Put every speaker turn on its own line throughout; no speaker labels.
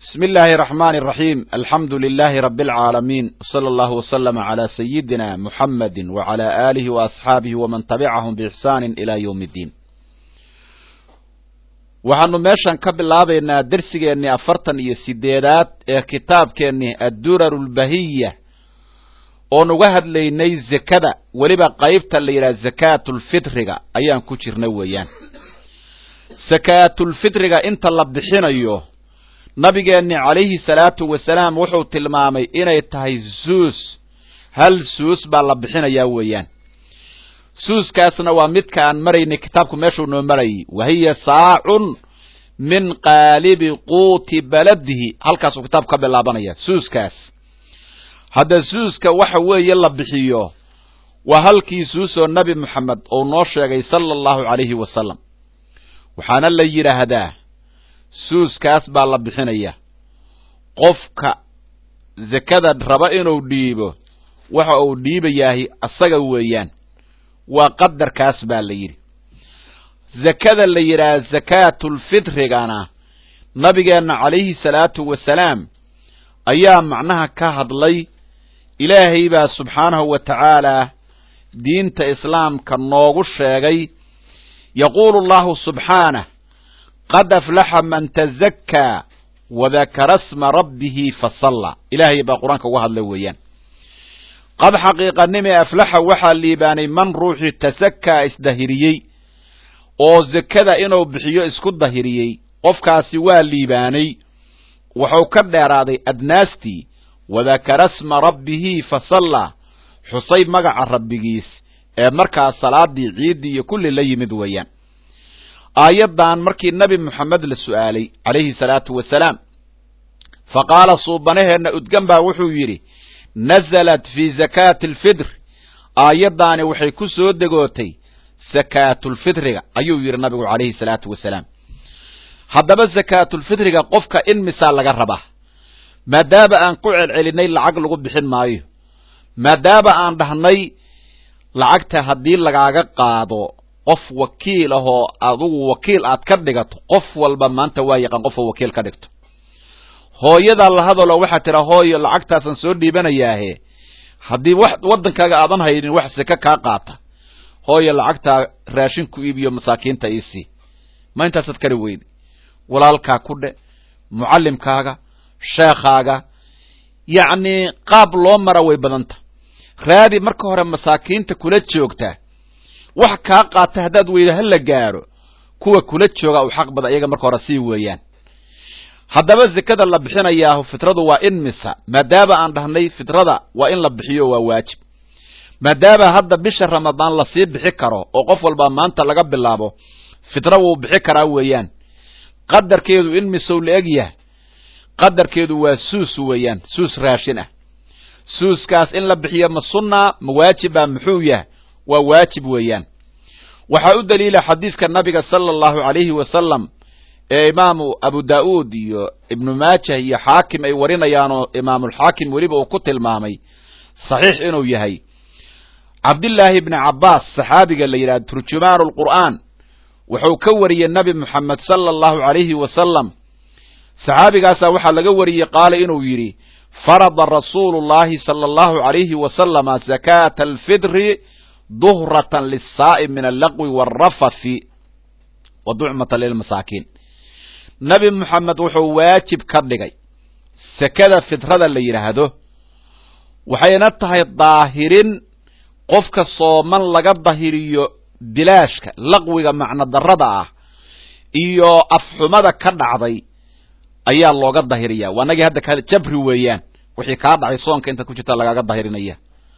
بسم الله الرحمن الرحيم الحمد لله رب العالمين وصلى الله وسلم على سيدنا محمد وعلى آله وأصحابه ومن تبعهم بإحسان إلى يوم الدين waxaanu meeshan ka bilaabaynaa dersigeennii afartan iyo sideedaad ee kitaabkeennii addurar lbahiya oon uga hadlaynay zekada weliba qaybta la yidhaha zakaatulfitriga ayaan ku jirna weeyaan sakaatulfitriga inta la bixinayo nabigeenni calayhi salaatu wasalaam wuxuu tilmaamay inay tahay suus hal suus baa la bixinayaa weeyaan suuskaasna waa midka aan maraynay kitaabku meeshuu noo marayay wa hiya saacun min qaalibi quuti baladihi halkaasuu kitaabku ka bilaabanaya suuskaas hadda suuska waxa weeye la bixiyo waa halkii suusoo nebi moxamed uu noo sheegay sala allahu calayhi wasalam waxaana la yidhaahdaa suuskaas baa la bixinaya qofka zakada raba inuu dhiibo waxa uu dhiibayaahi asaga weeyaan waa qadarkaas baa la yidhi zakada la yidhaha zakaatulfitrigana nabigeenna calayhi salaatu wasalaam ayaa macnaha ka hadlay ilaahay baa subxaanahu wa tacaalaa diinta islaamka noogu sheegay yaquulu allahu subxaanah qad aflaxa man tazakkaa wadakara sma rabbihi fasalla ilaahay baa qur-aanka uga hadlay weeyaan qad xaqiiqanime aflaxa waxaa liibaanay man ruuxii tasakaa isdahiriyey oo zakada inuu bixiyo isku dahiriyey qofkaasi waa liibaanay wuxuu ka dheeraaday adnaastii wadakara sma rabbihi fasalla xusay magaca rabbigiis ee markaas salaadii ciiddii iyo kulli la yimid weeyaan aayaddan markii nebi moxamed la su'aalay calayhi salaatu wasalaam fa qaala suubanaheenna udgan baa wuxuu yidhi nazalat fii zakaati alfitr aayaddaani waxay ku soo degootay sakaatulfitriga ayuu yidhi nabigu calayhi salaatu wasalaam haddaba sakaatulfitriga qofka in misaa laga rabaa maadaama aan ku celcelinay lacag lagu bixin maayo maadaama aan dhahnay lacagta haddii lagaaga qaado qof wakiil ahoo adugu wakiil aad ka dhigato qof walba maanta waa yaqaan qofoo wakiil ka dhigto hooyadaa la hadalo waxaa tira hooyo lacagtaasaan soo dhiibanayaahe haddii wax waddankaaga aadan haynin wax seke kaa qaata hooyo lacagtaa raashin ku iibiyo masaakiinta iisii ma intaasaad kari weydi walaalkaa ku dhe mucallimkaaga sheekhaaga yacnii qaab loo mara way badanta raadi marka hore masaakiinta kula joogta wax kaa qaata haddaad weyda ha la gaadho kuwa kula jooga u xaq bada iyaga marka hore sii weeyaan haddaba zekada la bixinayaahu fitradu waa in misa maadaama aan dhahnay fitrada waa in la bixiyo waa waajib maadaama hadda bisha ramadaan lasii bixi karo oo qof walba maanta laga bilaabo fitra wuu bixi karaa weeyaan qadarkeedu in misow la eg yahay qadarkeedu waa suus weeyaan suus raashin ah suuskaas in la bixiyo ma sunnaa ma waajiba muxuu yahay waa waajib weeyaan waxaa u daliila xadiidka nabiga sala allahu calayhi wasalam ee imaamu abu daa'uud iyo ibnu maajah iyo xaakim ay warinayaanoo imaamulxaakim weliba uu ku tilmaamay saxiix inuu yahay cabdillaahi ibni cabbaas saxaabiga la yidhahdo turjumaanu lqur'aan wuxuu ka wariyey nebi moxamed sala allahu calayhi wasalam saxaabigaasaa waxaa laga wariyey qaala inuu yidhi farada rasuulu llahi sala allahu calayhi wasalama zakaata alfitri duhratan lisaa'im min allaqwi waalrafathi wa ducmatan lilmasaakiin nebi moxamed wuxuu waajib ka dhigay sekada fitrada la yidhaahdo waxayna tahay daahirin qofka sooman laga dahiriyo bilaashka laqwiga macno darrada ah iyo afxumada ka dhacday ayaa looga dahiriyaa waanagii hadda ka jabri weeyaan wixii kaa dhacay soonka intaad ku jirta lagaaga dahirinaya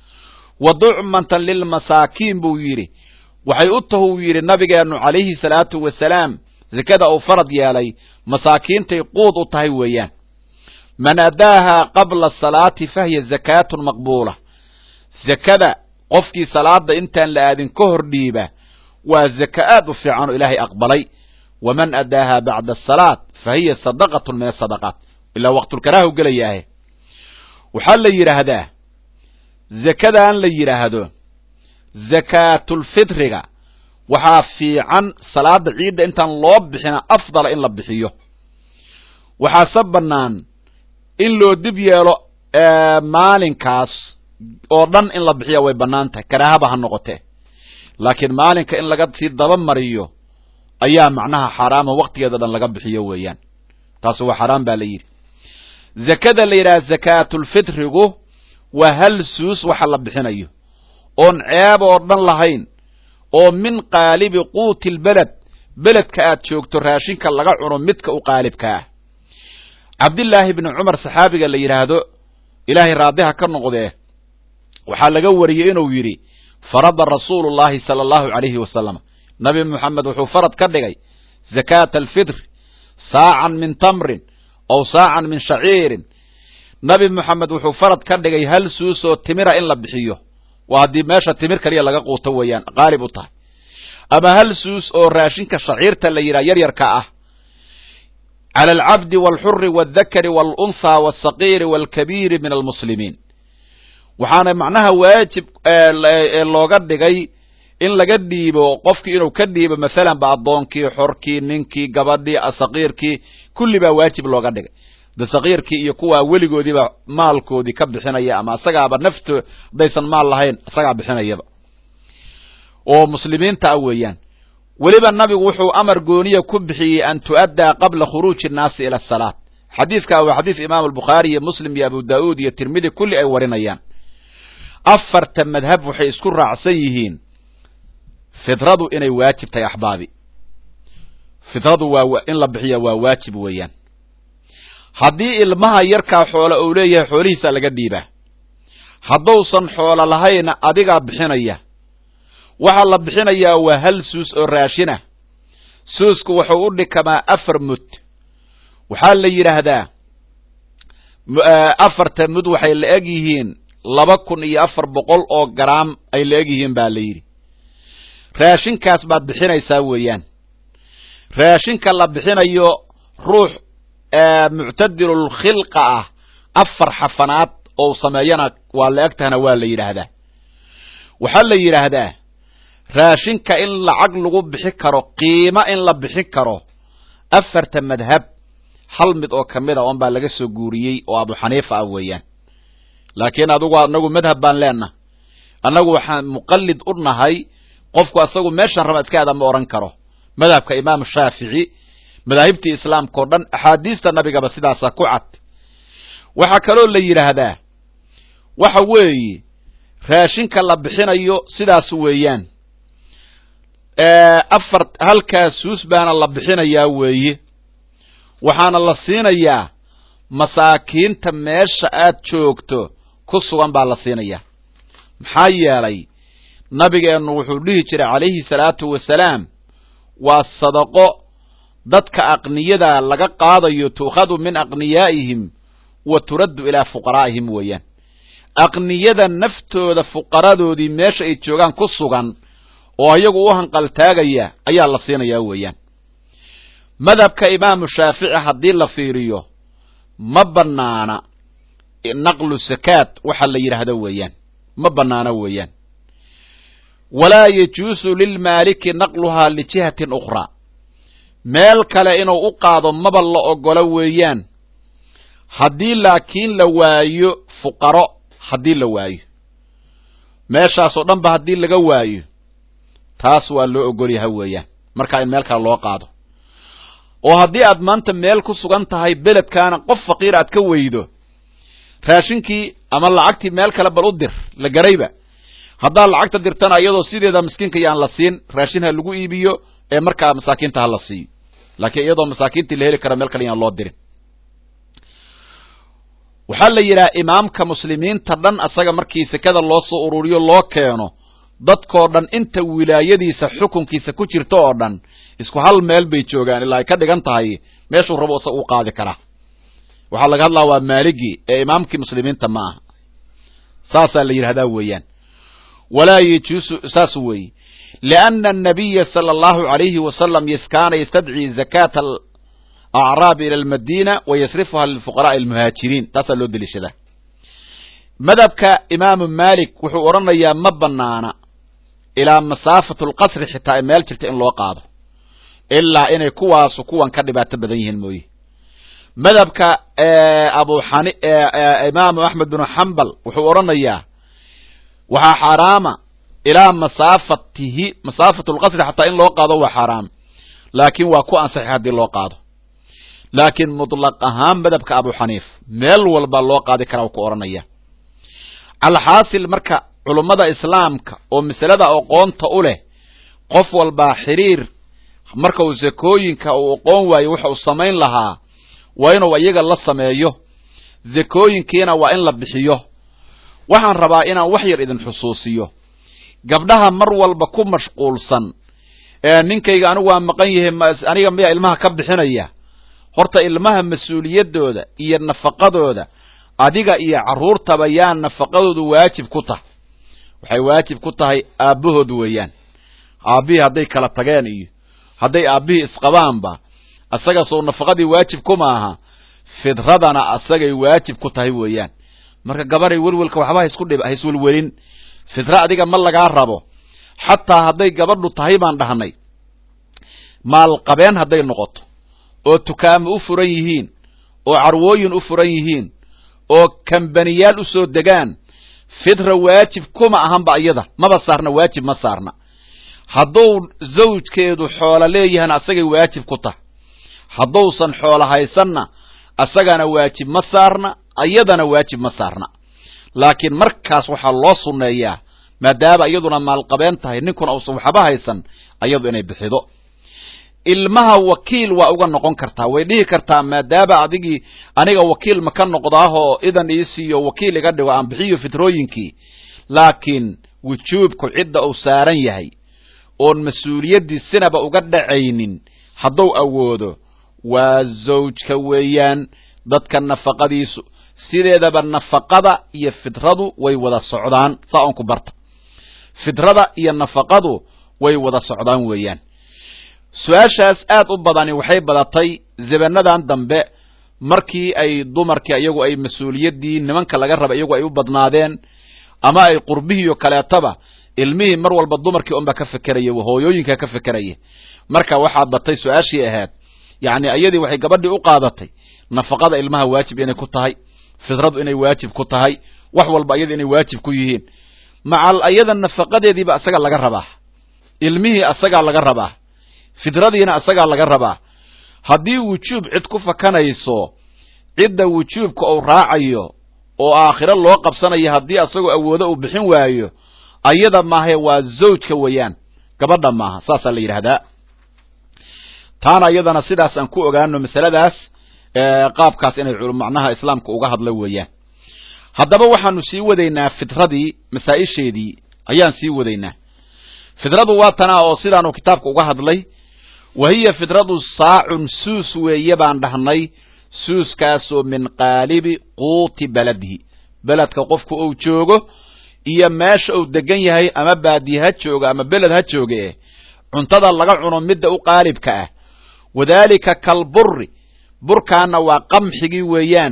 wa ducmatan lilmasaakiin buu yidhi waxay u tahu yidhi nabigeennu calayhi salaatu wasalaam zekada uu farad yeelay masaakiintay quud u tahay weeyaan man adaahaa qabla salaati fahiya zakaatun maqbuula zekada qofkii salaada intaan la aadin ka hor dhiiba waa zaka aad u fiican oo ilaahay aqbalay waman adaahaa bacda asalaat fa hiya sadaqatun min asadaqaat ilaa waqtulkaraaha u gelayaahe waxaa la yidhaahdaa zakadan la yidhaahdo zakaatulfitriga waxaa fiican salaada ciidda intaan loo bixina afdala in la bixiyo waxaase bannaan in loo dib yeelo maalinkaas oo dhan in la bixiya way bannaan tahay karaahaba ha noqotee laakiin maalinka in laga sii daba mariyo ayaa macnaha xaaraama waktigeeda dhan laga bixiyo weeyaan taasi waa xaaraan baa la yidhi zakada la yidhaha zakaatulfitrigu waa hal suus waxa la bixinayo oon ceeb oo dhan lahayn oo min qaalibi quuti lbeled beledka aad joogto raashinka laga cuno midka u qaalibka ah cabdillaahi bni cumar saxaabiga la yidhaahdo ilaahay raadiha ka noqdee waxaa laga wariyey inuu yidhi farada rasuulu llahi sala allahu calayhi wasalam nabi moxamed wuxuu farad ka dhigay zakaata alfitri saacan min tamrin aw saacan min shaciirin nabi moxamed wuxuu farad ka dhigay hal suus oo timira in la bixiyo waa haddii meesha timir kaliya laga quuto weeyaan qaalib u tahay ama hal suus oo raashinka shaciirta la yidhaha yaryarka ah cala alcabdi walxuri waaldakari waalunhaa walsaqiiri waalkabiiri min almuslimiin waxaana macnaha waajib looga dhigay in laga dhiibo qofkii inuu ka dhiibo masalan ba addoonkii xorkii ninkii gabadhii saqiirkii kulli baa waajib looga dhigay de saqiirkii iyo kuwaa weligoodiiba maalkoodii ka bixinaya ama isagaaba nafto haddaysan maal lahayn isagaa bixinayaba oo muslimiinta ah weeyaan weliba nabigu wuxuu amar gooniya ku bixiyey an tu'addaa qabla khuruuji innaasi ila asalaat xadiidkaa waa xadiis imaam albukhaari iyo muslim iyo abu daa'uud iyo tirmidi kulli ay warinayaan afarta madhab waxay isku raacsan yihiin fidradu inay waajib tahay axbaabi fidradu waa in la bixiya waa waajib weeyaan haddii ilmaha yarkaa xoola uu leeyahay xoolihiisa laga dhiibaa haddousan xoolo lahayna adigaa bixinaya waxaa la bixinayaa waa hal suus oo raashinah suusku wuxuu u dhikamaa afar mud waxaa la yidhaahdaa afarta mud waxay la eg yihiin laba kun iyo afar boqol oo garaam ay la eg yihiin baa la yidhi raashinkaas baad bixinaysaa weeyaan raashinka la bixinayo ruux muctadilul khilqa ah afar xafanaad oo sameeyana waa la eg tahana waa la yidhaahdaa waxaa la yidhaahdaa raashinka in lacag lagu bixi karo qiimo in la bixin karo afarta madhab hal mid oo ka mid a oon baa laga soo guuriyey oo abu xaniifa ah weeyaan laakiin adugu anagu madhab baan leenaha annagu waxaan muqallid u nahay qofku asagu meeshan raba iska aada ma odhan karo madhabka imaam shaafici madaahibtii islaamka o dhan axaadiista nabigaba sidaasa ku cad waxaa kaloo la yidhaahdaa waxa weeye raashinka la bixinayo sidaas weeyaan afar halkaa suus baana la bixinayaa weeye waxaana la siinayaa masaakiinta meesha aad joogto ku sugan baa la siinayaa maxaa yeelay nabigeennu wuxuu dhihi jiray calayhi salaatu wasalaam waa sadaqo dadka aqniyada laga qaadayo tuukhadu min aqniyaa'ihim wa turaddu ilaa fuqaraa'ihim weeyaan aqniyada naftooda fuqaradoodii meesha ay joogaan ku sugan oo ayagu u hanqaltaagaya ayaa la siinayaa weeyaan madhabka imaamu shaafici haddii la fiiriyo ma bannaana naqlu sakaat waxa la yidhaahdo weeyaan ma bannaana weeyaan walaa yajuusu lilmaaliki naqluhaa lijihatin ukhraa meel kale inuu u qaado maba la ogolo weeyaan haddii laakiin la waayo fuqaro haddii la waayo meeshaasoo dhan ba haddii laga waayo taas waa loo ogolyaha weeyaan markaa in meel kale loo qaado oo haddii aad maanta meel ku sugan tahay beledkaana qof faqiir aad ka weydo raashinkii ama lacagtii meel kale bal u dir la garayba haddaad lacagta dirtana iyadoo sideeda miskiinka yaan la siin raashin ha lagu iibiyo ee markaa masaakiinta ha la siiyo laakiin iyadoo masaakiintii la heli kara meel kale yaan loo dirin waxaa la yidhaha imaamka muslimiinta dhan asaga markii sekada loo soo ururiyo loo keeno dadkoo dhan inta wilaayadiisa xukunkiisa ku jirta oo dhan isku hal meel bay joogaan ilaa ay ka dhigan tahay meeshuu rabo isaga u qaadi karaa waxaa laga hadlaa waa maaligii ee imaamkii muslimiinta ma aha saasaa la yidhahdaa weeyaan walaa yajuusu saas weeye lianna annabiya sala allahu alayhi wasalam kaana yastadcii zakaata alacraabi ila almadiina wa yasrifuha lilfuqaraai almuhaajiriin taasaa loo deliishadaa madhabka imaamu malik wuxuu odhanayaa ma banaana ilaa masaafatu lqasri xitaa ay meel jirta in loo qaado ilaa inay kuwaasu kuwan ka dhibaato badan yihiin mooye madhabka abu xani imaamu axmed binu xambal wuxuu odhanayaa waxaa xaaraama ilaa masaafatihi masaafat lqasri xataa in loo qaado waa xaaraam laakiin waa ku ansaxay haddii loo qaado laakiin mutlaq ahaan madhabka abu xaniif meel walba loo qaadi karaa u ku odhanaya calxaasil marka culummada islaamka oo masalada aqoonta u leh qof walbaa xiriir marka uu zakooyinka uu aqoon waayo waxa uu samayn lahaa waa inuu iyaga la sameeyo zakooyinkiina waa in la bixiyo waxaan rabaa inaan wax yar idin xusuusiyo gabdhaha mar walba ku mashquulsan ee ninkayga anigu waa maqan yahay aniga miyaa ilmaha ka bixinaya horta ilmaha mas-uuliyaddooda iyo nafaqadooda adiga iyo carruurtaba yaa nafaqadoodu waajib ku tahay waxay waajib ku tahay aabbahood weeyaan aabbihii hadday kala tageen iyo hadday aabbihii isqabaanba asaga sow nafaqadii waajib kuma aha fidradana asagay waajib ku tahay weeyaan marka gabaray welwelka waxba haisku dhib ha iswelwelin fidra adiga ma lagaa rabo xataa hadday gabadhu tahay baan dhahnay maalqabeen hadday noqoto oo tukaamo u furan yihiin oo carwooyin u furan yihiin oo kambaniyaal u soo degaan fidra waajib kuma ahanba iyada maba saarna waajib ma saarna hadduu zawjkeedu xoolo leeyahana asagay waajib ku tahay hadduusan xoolo haysanna asagana waajib ma saarna iyadana waajib ma saarna laakiin markaas waxaa loo sunneeyaa maadaama iyaduna maalqabeen tahay ninkuna uusan waxba haysan iyadu inay bixido ilmaha wakiil waa uga noqon kartaa way dhihi kartaa maadaama adigii aniga wakiil ma ka noqdaahoo idan ii siiyo wakiil iga dhigo aan bixiyo fitrooyinkii laakiin wujuubku cidda uu saaran yahay oon mas-uuliyaddii sinaba uga dhacaynin hadduu awoodo waa zawjka weeyaan dadka nafaqadiisu sideedaba nafaqada iyo fidradu way wada socdaan saa oon ku barta fidrada iyo nafaqadu way wada socdaan weeyaan su-aashaas aad u badani waxay badatay zabanadan dambe markii ay dumarkii iyagu ay mas-uuliyaddii nimanka laga raba iyagu ay u badnaadeen ama ay qurbihiiyo kaleetaba ilmihii mar walba dumarkii unba ka fekeraya hooyooyinka ka fekeraya marka waxaa batay su-aashii ahayd yacni iyadii waxay gabadhii u qaadatay nafaqada ilmaha waajib inay ku tahay fidradu inay waajib ku tahay wax walba iyada inay waajib ku yihiin macal iyada nafaqadeediiba asaga laga rabaa ilmihii asagaa laga rabaa fidradiina asagaa laga rabaa haddii wujuub cid ku fakanayso cidda wujuubka uu raacayo oo aakhiro loo qabsanayo haddii asagoo awoodo uu bixin waayo ayada maahae waa zawjka weeyaan gabadha maaha saasaa la yidhaahdaa taana iyadana sidaas aan ku ogaano masaladaas qaabkaas inay macnaha islaamka uga hadla weeyaan haddaba waxaanu sii wadaynaa fidradii masaa-isheedii ayaan sii wadaynaa fidradu waa tanaa oo sidaanu kitaabka uga hadlay wa hiya fidradu saacun suus weeye baan dhahnay suuskaasoo min qaalibi quuti beladihi beledka qofku uu joogo iyo meesha uu degan yahay ama baadiye ha jooga ama beled ha jooge cuntada laga cuno midda u qaalibka ah wadaalika kalburi burkaana waa qamxigii weeyaan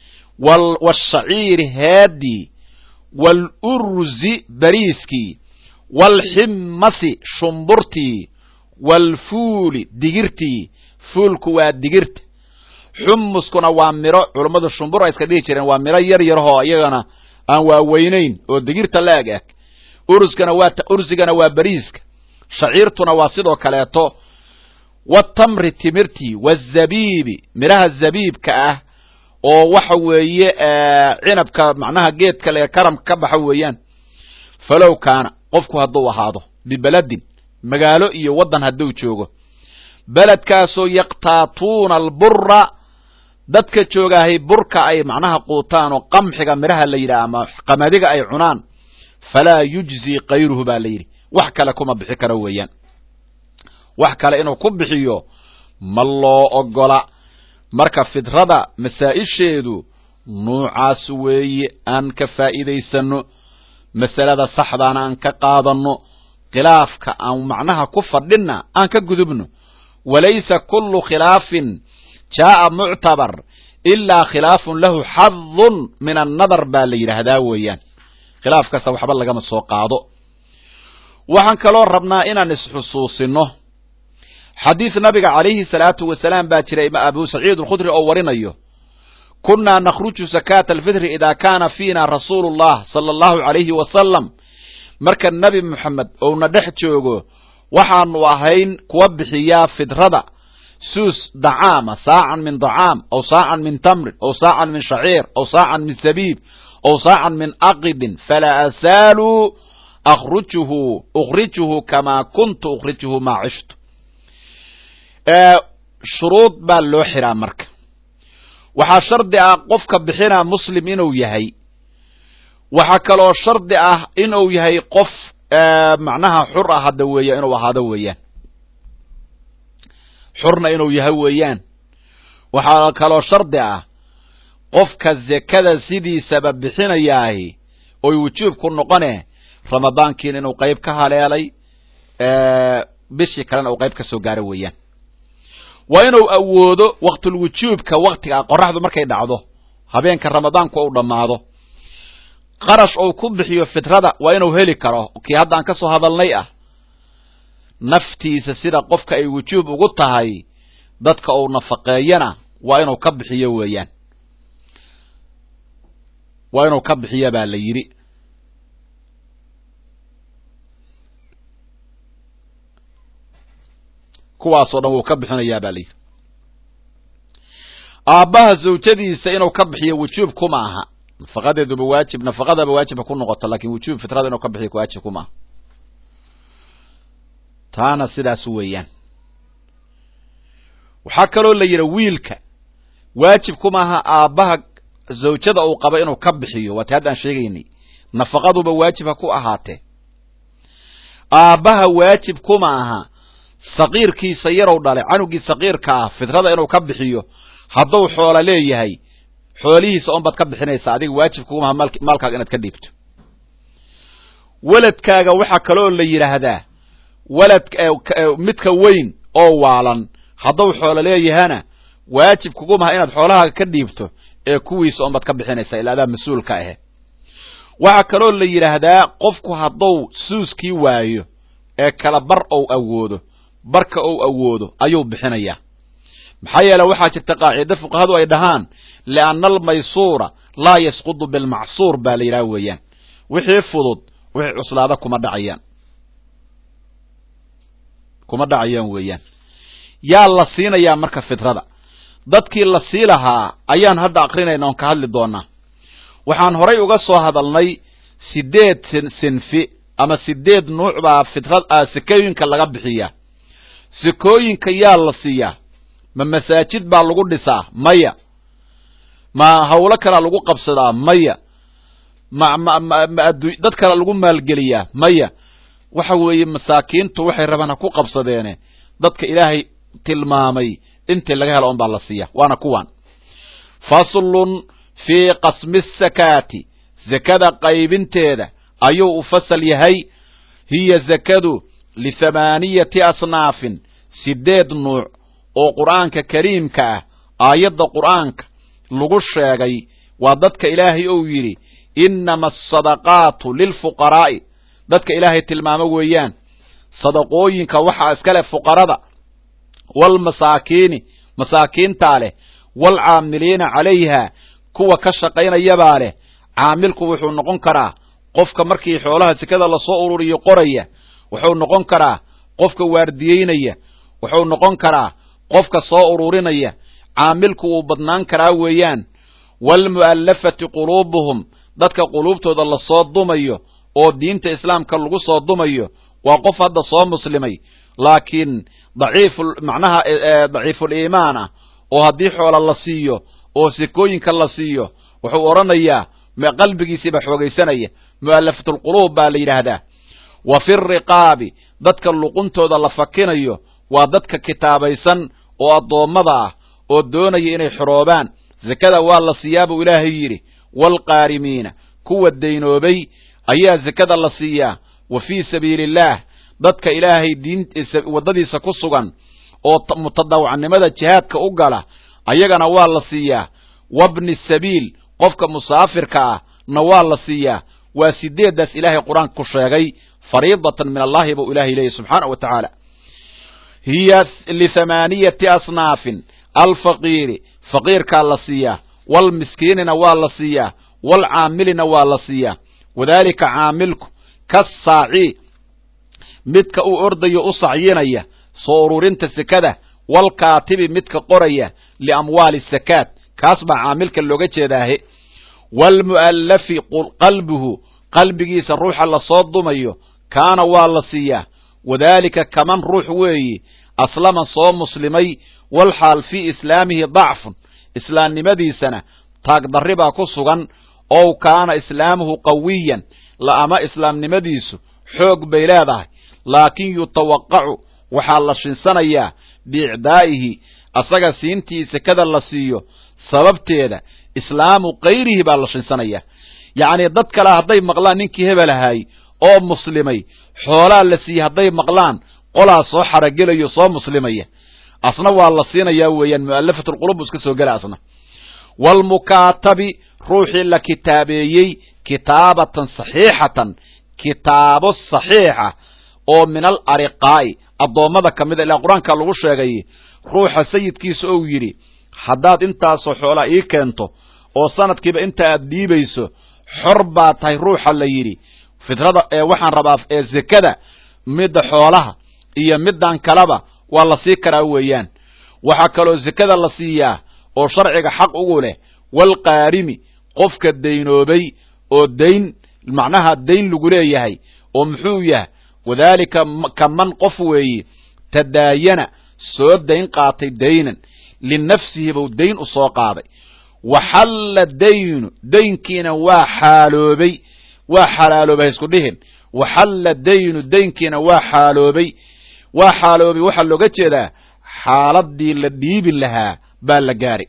washaciiri headii waalurzi bariiskii waalximmasi shumburtii waalfuuli digirtii fuulku waa digirta xumuskuna waa miro culummadu shumbur ay iska dhihi jireen waa miro yar yarahoo iyagana aan waaweynayn oo digirta la eg eg urskana waa ursigana waa bariiska shaciirtuna waa sidoo kaleeto watamri timirtii wazabiibi midhaha zabiibka ah oo waxa weeye cinabka macnaha geedka le karamka ka baxa weeyaan falow kaana qofku hadduu ahaado bibeladin magaalo iyo waddan hadduu joogo beledkaasoo yaqtaatuuna albura dadka joogaahay burka ay macnaha quutaan oo qamxiga midhaha la yidhaha ama qamadiga ay cunaan falaa yujzii kayruhu baa la yidhi wax kale kuma bixi karo weeyaan wax kale inuu ku bixiyo ma loo ogola marka fidrada masaa-isheedu nuucaas weeye aan ka faa'iidaysano masalada saxdaana aan ka qaadanno khilaafka aan macnaha ku fadhinna aan ka gudubno walaysa kullu khilaafin jaa'a muctabar ilaa khilaafun lahu xadun min annadar baa la yidhaahdaa weeyaan khilaaf kasta waxba lagama soo qaado waxaan kaloo rabnaa inaan isxusuusino xadiis nabiga calayhi salaatu wasalaam baa jira abu saciid alkhudri oo warinayo kunnaa nakhruju sakaata alfitri idaa kaana fiina rasuulu llah sala allahu calayhi wasalam marka nebi moxamed ouna dhex joogo waxaanu ahayn kuwa bixiyaa fidrada suus dacaama saacan min dacaam aw saacan min tamrin aw saacan min shaciir aw saacan min sabiib aw saacan min aqidin falaa asaaluu akhrujuhu ukhrijuhu kamaa kuntu ukhrijuhu maa cishtu shuruud baa loo xiraa marka waxaa shardi ah qofka bixinaa muslim inuu yahay waxaa kaloo shardi ah inuu yahay qof macnaha xur ah hadda weeya inuu ahaado weeyaan xurna inuu yahay weeyaan waxaa kaloo shardi ah qofka zekada sidiisaba bixinayaahi oy wujuub ku noqone ramadaankiina inuu qayb ka haleelay bishii kalena uu qayb ka soo gaaro weeyaan waa inuu awoodo waqtulwujuubka waktiga qoraxdu markay dhacdo habeenka ramadaanku uu dhammaado qarash uu ku bixiyo fitrada waa inuu heli karo kii haddaan ka soo hadalnay ah naftiisa sida qofka ay wujuub ugu tahay dadka uu nafaqeeyana waa inuu ka bixiyo weeyaan waa inuu ka bixiyo baa la yidhi kuwaasoo dhan wuu ka bixinayaa baa layidhi aabbaha zawjadiisa inuu ka bixiyo wujuub kuma aha nafaqadeeduba waajib nafaqadaba waajibha ku noqoto lakin wujuub fitrada inuu ka bixiyo waajib kuma aha taana sidaas weeyaan waxaa kaloo la yidhi wiilka waajib kuma aha aabbaha zawjada uu qaba inuu ka bixiyo waati haddaan sheegaynay nafaqaduba waajib ha ku ahaatee aabbaha waajib kuma aha saqiirkiisa yarow dhalay canugii saqiirka ah fitrada inuu ka bixiyo hadduu xoola leeyahay xoolihiisa on baad ka bixinaysaa adiga waajib kugumaha maalkaaga inaad ka dhiibto weladkaaga waxaa kaloo la yidhaahdaa walad midka weyn oo waalan hadduu xoolo leeyahana waajib kugumaha inaad xoolahaaga ka dhiibto ee kuwiisa on baad ka bixinaysaa ilaa adaa mas-uulka ahe waxaa kaloo la yidhaahdaa qofku hadduu suuskii waayo ee kala bar ou awoodo barka ou awoodo ayuu bixinayaa maxaa yeele waxaa jirta qaacido fuqahadu ay dhahaan lianna almaysuura laa yasqudu bilmacsuur baa la yidhaha weeyaan wixii fudud wixii cuslaada kuma dhacayaan kuma dhacayaan weeyaan yaa la siinayaa marka fitrada dadkii la sii lahaa ayaan hadda akrinayna oon ka hadli doonaa waxaan horay uga soo hadalnay sideed sinfi ama sideed nuuc baa fitrad sekooyinka laga bixiyaa sekooyinka yaa la siiyaa ma masaajid baa lagu dhisaa maya ma hawlo kalaa lagu qabsadaa maya ma ma ma dad kala lagu maalgeliyaa maya waxa weeye masaakiintu waxay rabaan ha ku qabsadeene dadka ilaahay tilmaamay intii laga helo on baa la siiya waana kuwan faslun fii qasmi sakaati zakada qaybinteeda ayuu u fasal yahay hiya zakadu lithamaaniyati asnaafin sideed nuuc oo qur'aanka kariimka ah aayadda qur'aanka lagu sheegay waa dadka ilaahay ou yidhi innama asadaqaatu lilfuqaraa'i dadka ilaahay tilmaamo weeyaan sadaqooyinka waxaa iskale fuqarada waalmasaakiini masaakiintaa leh waalcaamiliina calayha kuwa ka shaqaynayabaa leh caamilku wuxuu noqon karaa qofka markii xoolaha sekada lasoo ururiyo qoraya wuxuu noqon karaa qofka waardiyeynaya wuxuu noqon karaa qofka soo ururinaya caamilku wuu badnaan karaa weeyaan waalmu'allafati quluubuhum dadka quluubtooda lasoo dumayo oo diinta islaamka lagu soo dumayo waa qof hadda soo muslimay laakiin daciifu macnaha daciiful iimaan ah oo haddii xoola la siiyo oo sekooyinka la siiyo wuxuu odhanayaa qalbigiisiiba xoogaysanaya mu'allafatulquluub baa la yidhaahdaa wa fi riqaabi dadka luquntooda la fakinayo waa dadka kitaabaysan oo addoommada ah oo doonaya inay xoroobaan zakada waa la siiyaa buu ilaahay yidhi waalqaarimiina kuwa daynoobay ayaa zakada la siiyaa wa fii sabiili illaah dadka ilaahay diin waddadiisa ku sugan oo mutadawacnimada jihaadka u gala ayagana waa la siiyaa wabni sabiil qofka musaafirka ah na waa la siiyaa waa sideeddaas ilaahay qur-aanka ku sheegay fariidatan min allahi buu ilahay leeyahy subxaanau wa tacaala hiya lithamaaniyati asnaafin alfaqiiri faqiirkaa la siiyaa walmiskiinina waa la siiyaa walcaamilina waa la siiyaa wadaalika caamilku kasaaci midka uu ordayo u sacyinaya soo ururinta sekada walkaatibi midka qoraya liamwaali sakaad kaas baa caamilka looga jeedaahe waalmu'allafi qalbuhu qalbigiisa ruuxa lasoo dumayo kaana waa la siiyaa wadaalika kaman ruux weeyi aslama soo muslimay walxaal fii islaamihi dacfun islaamnimadiisana taagdarri baa ku sugan ow kaana islaamuhu qawiyan la ama islaamnimadiisu xoog bay leedahay laakin yutawaqacu waxaa la shinsanayaa biicdaa'ihi asaga siintii sekada la siiyo sababteeda islaamu kayrihi baa la shinsanayaa yacnii dad kale hadday maqlaan ninkii hebel ahaay oo muslimay xoolaa la siiyey hadday maqlaan qolaa soo xaragelayo soo muslimaya asna waa la siinayaa weeyaan mu'alafatulqulub buu iska soo gela asna waalmukaatabi ruuxii la kitaabeeyey kitaabatan saxiixatan kitaabo saxiixa oo min al ariqaa'i addoommada ka mida ilaa qur-aanka lagu sheegay ruuxa sayidkiisa ou yidhi haddaad intaasoo xoolaa ii keento oo sanadkiiba inta aad dhiibayso xor baa tahay ruuxa la yidhi fitrada ee waxaan rabaa ee zekada midda xoolaha iyo middan kaleba waa la sii karaa weeyaan waxaa kaloo zekada la siiyaa oo sharciga xaq ugu leh walqaarimi qofka daynoobay oo dayn macnaha dayn lagu leeyahay oo muxuu yahay wadaalika kaman qof weeye tadaayana soo dayn qaatay daynan linafsihi buu dayn u soo qaaday waxalla daynu daynkiina waa xaaloobay waa xalaaloobay ha isku dhihin waxalla daynu daynkiina waa xaaloobay waa xaaloobay waxaa looga jeedaa xaaladii la dhiibi lahaa baa la gaaray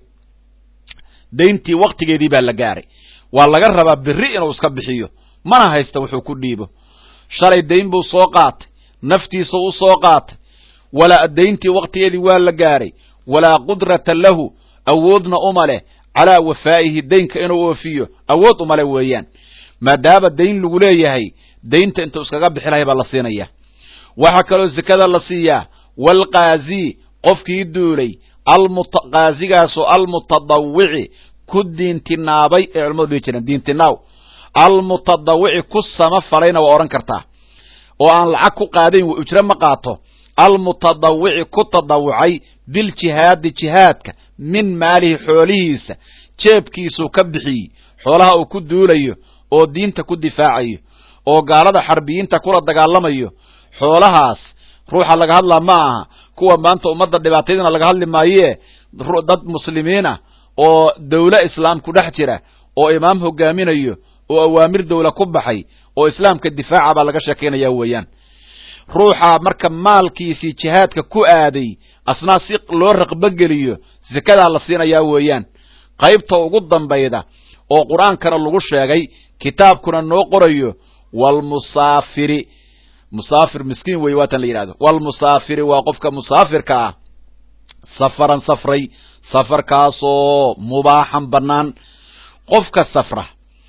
dayntii waktigeedii baa la gaaray waa laga rabaa beri inuu iska bixiyo mana haysta wuxuu ku dhiibo shalay dayn buu soo qaatay naftiisa u soo qaatay walaa dayntii waktigeedii waa la gaaray walaa qudrata lahu awoodna uma leh calaa wafaa'ihi daynka inuu oofiyo awood uma leh weeyaan maadaama dayn lagu leeyahay daynta intuu iskaga bixi lahay baa la siinaya waxaa kaloo zekada la siiyaa waalqaazii qofkii duulay qaasigaasoo almutadawici ku diintinaabay ee culamadu dhihi jireen diintinaaw almutadawici ku sama falayna waa odhan kartaa oo aan lacag ku qaadayn wa ujro ma qaato almutadawici ku tadawucay biljihaadi jihaadka min maalihi xoolihiisa jeebkiisuu ka bixiyey xoolaha uu ku duulayo oo diinta ku difaacayo oo gaalada xarbiyiinta kula dagaalamayo xoolahaas ruuxa laga hadlaa ma aha kuwa maanta ummadda dhibaatayadina laga hadli maayee dad muslimiinah oo dawle islaam ku dhex jira oo imaam hogaaminayo oo awaamir dawla ku baxay oo islaamka difaaca baa laga sheekaynaya weeyaan ruuxa marka maalkiisii jihaadka ku aaday asnaa si loo raqbogeliyo sekadaa la siinayaa weeyaan qaybta ugu dambayda oo qur-aankana lagu sheegay kitaabkuna noo qorayo walmusaafiri musaafir miskiin wey waatan la yidhahdo walmusaafiri waa qofka musaafirka ah safaran safray safarkaasoo mubaaxan bannaan qofka safra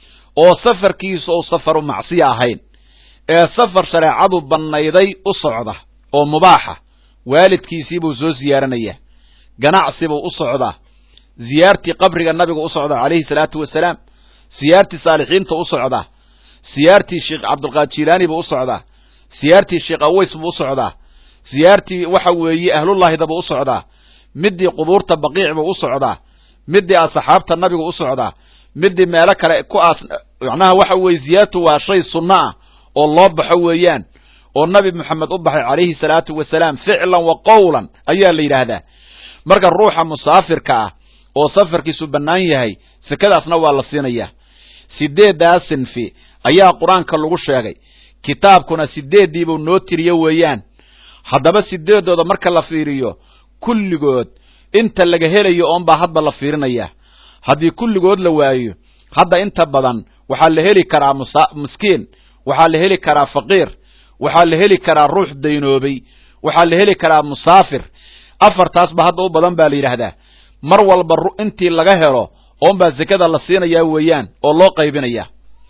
oo safarkiisa ou safaru macsiya ahayn ee safar shareecadu bannayday u socda oo mubaaxa waalidkiisiibuu soo siyaaranayaa ganacsibuu u socdaa siyaartii qabriga nabiga u socda calayhi salaatu wasalaam siyaartii saalixiinta u socdaa siyaartii sheekh cabdulqaadir jilaani buu u socdaa siyaartii sheekh aways buu u socdaa siyaartii waxa weeye ahlullaahida buu u socdaa midii qubuurta baqiic buu u socdaa midii asxaabta nabigu u socdaa midii meelo kale ku aas macnaha waxa weeye ziyaartu waa shay sunno ah oo loo baxo weeyaan oo nabi moxamed u baxay calayhi salaatu wasalaam ficlan wa qowlan ayaa la yidhaahdaa marka ruuxa musaafirka ah oo safarkiisu bannaan yahay sekadaasna waa la siinayaa sideeddaa sinfi ayaa qur-aanka lagu sheegay kitaabkuna sideeddiibuu noo tiriyo weeyaan haddaba sideedooda marka la fiiriyo kulligood inta laga helayo oonbaa hadba la fiirinaya haddii kulligood la waayo hadda inta badan waxaa la heli karaa miskiin waxaa la heli karaa faqiir waxaa la heli karaa ruux daynoobay waxaa la heli karaa musaafir afartaasba hadda u badan baa la yidhaahdaa mar walba intii laga helo oonbaa sekada la siinayaa weeyaan oo loo qaybinaya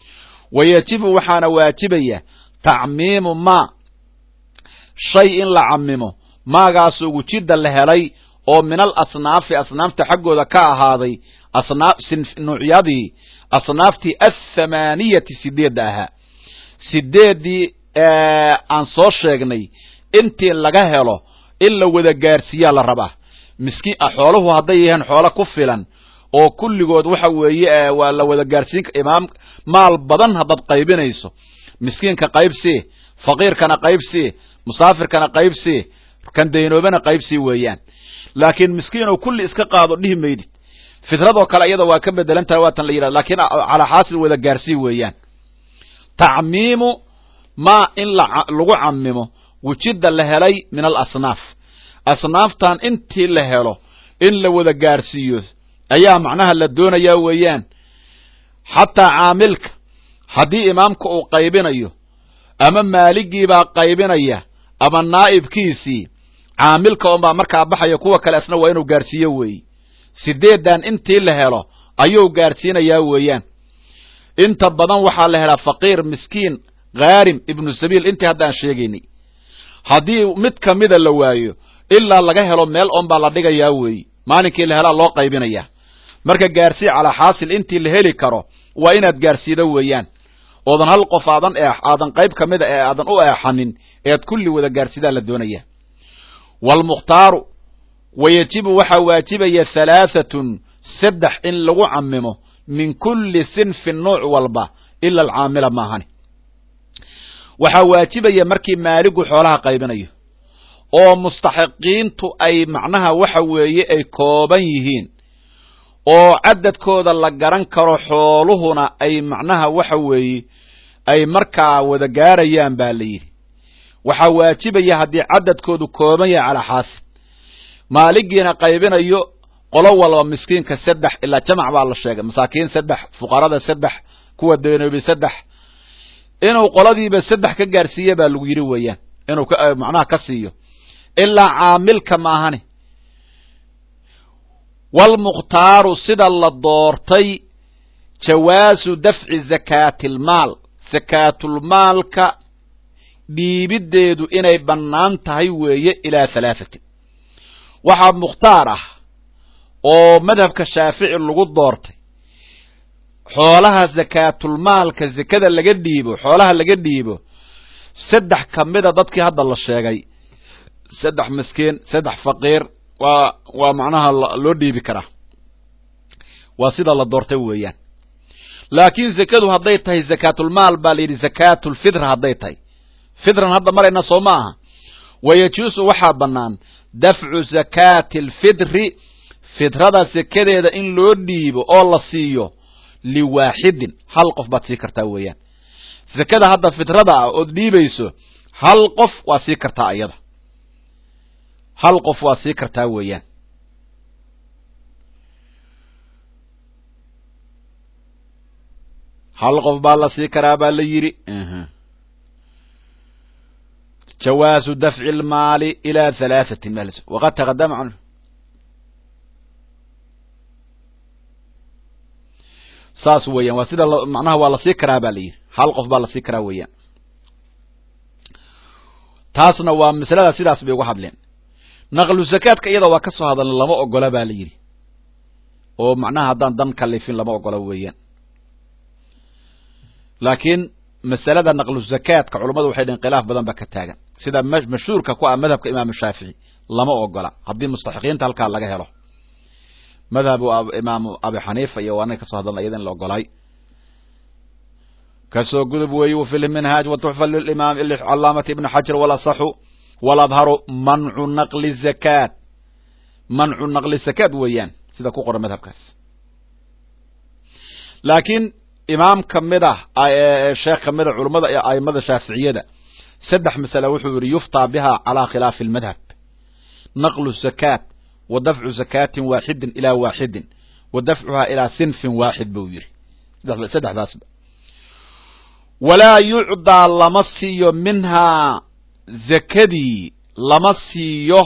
wa yajibu waxaana waajibaya tacmiimu maa shay in la camimo maagaasoo wujida la helay oo min al asnaafi asnaafta xaggooda ka ahaaday asnaaf nuucyadii asnaaftii athamaaniyati sideedda ahaa sideeddii aan soo sheegnay intii laga helo in la wada gaarsiiyaa la rabaa miskiin xooluhu hadday yahaan xoolo ku filan oo kulligood waxa weeye waa la wada gaarsiin imaam maal badan haddaad qaybinayso miskiinka qaybsii faqiirkana qaybsii musaafirkana qaybsii kan daynoobana qaybsii weeyaan laakiin miskiinoo kulli iska qaado dhihi maydid fitradoo kale iyada waa ka bedelan tahay waatan la yidhahda lakiin calaa xaasil wada gaarsii weeyaan tacmiimu maa in lagu camimo wujida la helay min al asnaaf asnaaftan intii la helo in la wada gaarsiiyo ayaa macnaha la doonayaa weeyaan xataa caamilka haddii imaamka uu qaybinayo ama maaligiibaa qaybinaya ama naa'ibkiisii caamilka unbaa markaa baxaya kuwa kale isna waa inuu gaarsiiyo weeye sideedan intii la helo ayuu gaarsiinayaa weeyaan inta badan waxaa la helaa faqiir miskiin khaarim ibnu sabiil intii haddaan sheegaynay haddii mid kamida la waayo ilaa laga helo meel on baa la dhigayaa weeye maalinkii la helaa loo qaybinayaa marka gaarsii calaa xaasil intii la heli karo waa inaad gaarsiido weeyaan oodan hal qof aadan eex aadan qayb ka mida ee aadan u eexanin ead kulli wada gaarsidaa la doonaya waalmukhtaaru wayajibu waxaa waajibaya halaahatun saddex in lagu camimo min kulli sinfin nuuc walba ila alcaamila maahani waxaa waajibaya markii maaligu xoolaha qaybinayo oo mustaxiqiintu ay macnaha waxa weeye ay kooban yihiin oo cadadkooda la garan karo xooluhuna ay macnaha waxa weeye ay markaa wada gaarayaan baa la yidhi waxaa waajibaya haddii cadadkoodu kooban yahay calaa xaasil maaligiina qaybinayo qolo walba miskiinka saddex ilaa jamac baa la sheegay masaakiin saddex fuqarada saddex kuwa deenoobi saddex inuu qoladiiba saddex ka gaarsiiya baa lagu yidhi weeyaan inuu macnaha ka siiyo ilaa caamilka maahani waalmukhtaaru sida la doortay jawaasu dafci zakaatilmaal sakaatulmaalka dhiibiddeedu inay bannaan tahay weeye ilaa halaahatin waxaa mukhtaar ah oo madhabka shaafici lagu doortay xoolaha zakaatulmaalka zakada laga dhiibo xoolaha laga dhiibo saddex ka mida dadkii hadda la sheegay saddex miskiin saddex faqiir waa waa macnaha loo dhiibi karaa waa sida la doortay weeyaan laakiin zakadu hadday tahay zakaatulmaal baa la yidhi zakaatulfitra hadday tahay fitran hadda marayna soo ma aha wayajuusu waxaa bannaan dafcu zakaati alfitri fitrada sakadeeda in loo dhiibo oo la siiyo liwaaxidin hal qof baad sii kartaa weeyaan zakada hadda fitrada ah ood dhiibayso hal qof waa sii kartaa ayada hal qof waa sii kartaa weeyaan hal qof baa la sii karaa baa la yidhi jawaazu dafci اlmaali ilى halaaثatin waqad taqadama canhu saas weeyaan waa sida macnaha waa lasii karaa ba la yidhi hal qof baa lasii karaa weeyaan taasna waa masalada sidaas bay uga hadleen naqlu zakaadka iyada waa ka soo hadalna lama ogola ba la yidhi oo macnaha haddaan dan kalifin lama ogola weeyaan laakiin masalada naqlu zakaadka culummadu waxay dhaheen khilaaf badan ba ka taagan sida mashhuurka ku ah madhabka imaamu shaafici lama ogola haddii mustaxiqiinta halkaa laga helo madhabu imaamu abi xaniifa iyo waanay kasoo hadalna iyada in la ogolay kasoo gudub weeye w fi lminhaaj watuxfa limaam calaamati ibni xajar walasaxu waladharu mancu naqli zakaat mancu naqli zakaat weeyaan sida ku qoran madhabkaas laakiin imaam kamid ah sheekh kamid a culummada ee aimada shaaficiyada saddex masale wuxuu yihi yuftaa biha calaa khilaafi اlmadhab naqlu zakaat wa dafcu zakaatin waaxidin ilaa waaxidin wa dafcuhaa ilaa sinfin waaxid buu yihi saddexdaasba walaa yucdaa lama siiyo minhaa zakadii lama siiyo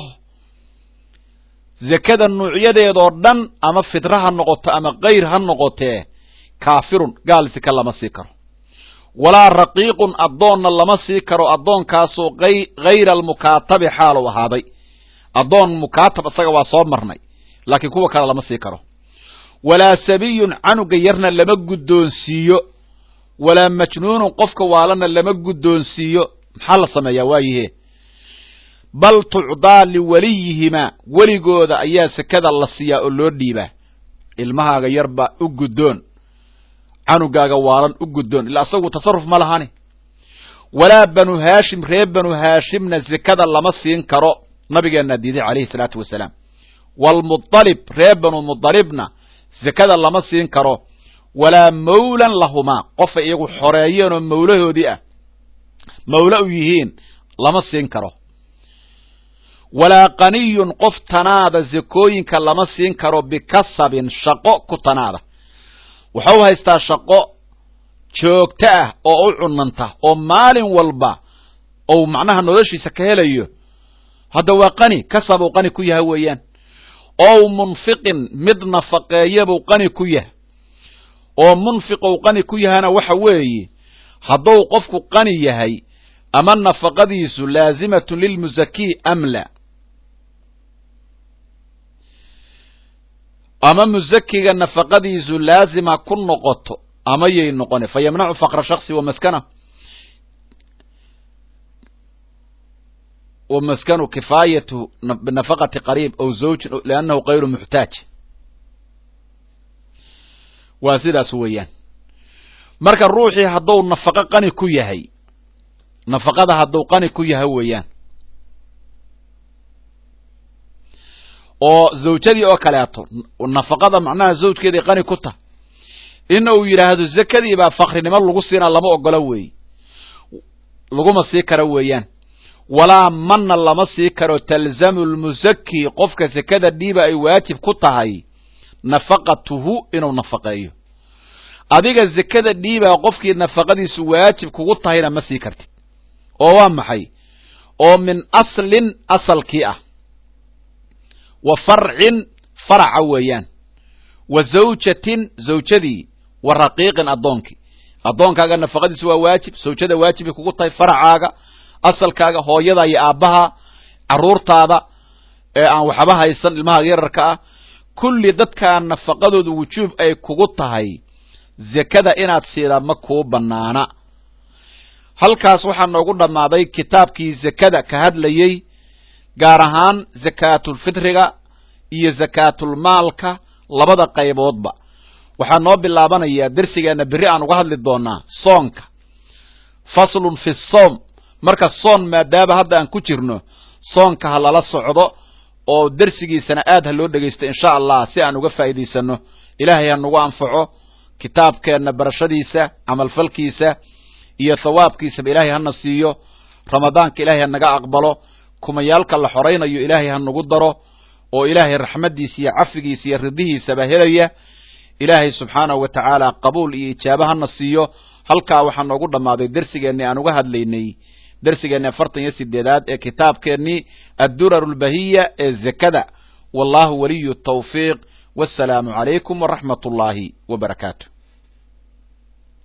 zakada nuucyadeedoo dhan ama fitra ha noqoto ama kayr ha noqotee kaafirun gaal sika lama sii karo walaa raqiiqun addoonna lama sii karo addoonkaasoo hayra almukaatabi xaalu ahaaday addoon mukaatab isaga waa soo marnay laakiin kuwa kale lama sii karo walaa sabiyun canuga yarna lama guddoonsiiyo walaa majnuunun qofka waalana lama guddoonsiiyo maxaa la sameeyaa waayihe bal tucdaa liwaliyihimaa weligooda ayaa sekada la siiyaa oo loo dhiibaa ilmahaaga yarba u guddoon canugaaga waalan u guddoon ilaa asagu tasarruf ma lahani walaa banu haashim reer banu haashimna sekada lama siin karo nabigeenna diiday calayhi salaatu wasalaam waalmualib reer banu mualibna sekada lama siin karo walaa mawlan lahumaa qofay iyagu xoreeyeen oo mawlahoodii ah mawla u yihiin lama siin karo walaa qaniyun qof tanaada sekooyinka lama siin karo bikasabin shaqo ku tanaada waxau haystaa shaqo joogto ah oo u cunanta oo maalin walba ou macnaha noloshiisa ka helayo hadda waa qani kasabuu qani ku yaha weeyaan ow munfiqin mid nafaqeeyabuu qani ku yaha oo munfiqou qani ku yahana waxa weeye hadduu qofku qani yahay ama nafaqadiisu laazimatun lilmusakii am la ama musakiga nafaqadiisu laazima ku noqoto ama yay noqone fa yamnacu faqra shaksi wa maskana wa maskanu kifaayatu binafaqati qariib aw zawjin liannahu kayru muxtaaj waa sidaas weeyaan marka ruuxii hadduu nafaqo qani ku yahay nafaqada hadduu qani ku yahay weeyaan oo zawjadii oo kaleeto nafaqada macnaha zawjkeeday qani ku tah in uu yidhaahdo zakadii baa fakrinimo lagu siinaa lama ogola weeye laguma sii karo weeyaan walaa manna lama sii karo talzamu lmusaki qofka sekada dhiiba ay waajib ku tahay nafaqatuhu inuu nafaqeeyo adiga zekada dhiibaa qofkii nafaqadiisu waajib kugu tahayna ma sii kartid oo waa maxay oo min aslin asalkii ah wa farcin faraca weeyaan wa zawjatin zawjadii wa raqiiqin addoonkii addoonkaaga nafaqadiisu waa waajib zawjada waajibay kugu tahay faracaaga asalkaaga hooyada iyo aabbaha carruurtaada ee aan waxba haysan ilmahaaga yararka ah kulli dadkaa nafaqadooda wujuub ay kugu tahay zekada inaad siidaa ma kuu bannaana halkaas waxaa noogu dhammaaday kitaabkii zekada ka hadlayey gaar ahaan zakaatulfitriga iyo zakaatulmaalka labada qayboodba waxaa noo bilaabanayaa dersigeenna berri aan uga hadli doonaa soonka faslun fi soom marka soon maadaama hadda aan ku jirno soonka ha lala socdo oo dersigiisana aad ha loo dhegaysto insha allah si aan uga faa'iidaysano ilaahay ha nagu anfaco kitaabkeenna barashadiisa camalfalkiisa iyo thawaabkiisaba ilaahay hana siiyo ramadaanka ilaahay ha naga aqbalo kumayaalka la xoraynayo ilaahay ha nagu daro oo ilaahay raxmaddiisa iyo cafigiisa iyo ridihiisaba helaya ilaahay subxaanahu wa tacaala qabuul iyo ijaabo hana siiyo halkaa waxaa noogu dhammaaday dersigeennii aan uga hadlaynay dersigeenni afartan iyo sideedaad ee kitaabkeennii addurar lbahiya ee zekada wallahu waliyu tawfiiq wassalaamu calaykum waraxmat ullaahi wa barakaatu